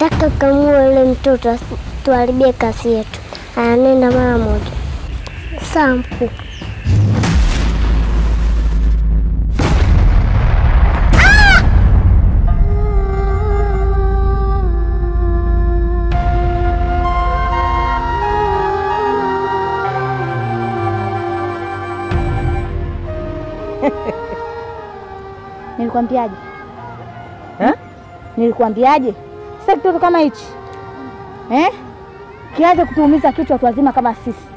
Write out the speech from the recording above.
Nataka kamua ule mtoto asi- tuharibie kazi yetu. Anenda mara moja. Sawa mkuu. Nilikwambiaje? Nilikwambiaje? Sasa kitoto kama hichi eh, kianze kutuumiza kichwa watu wazima kama sisi.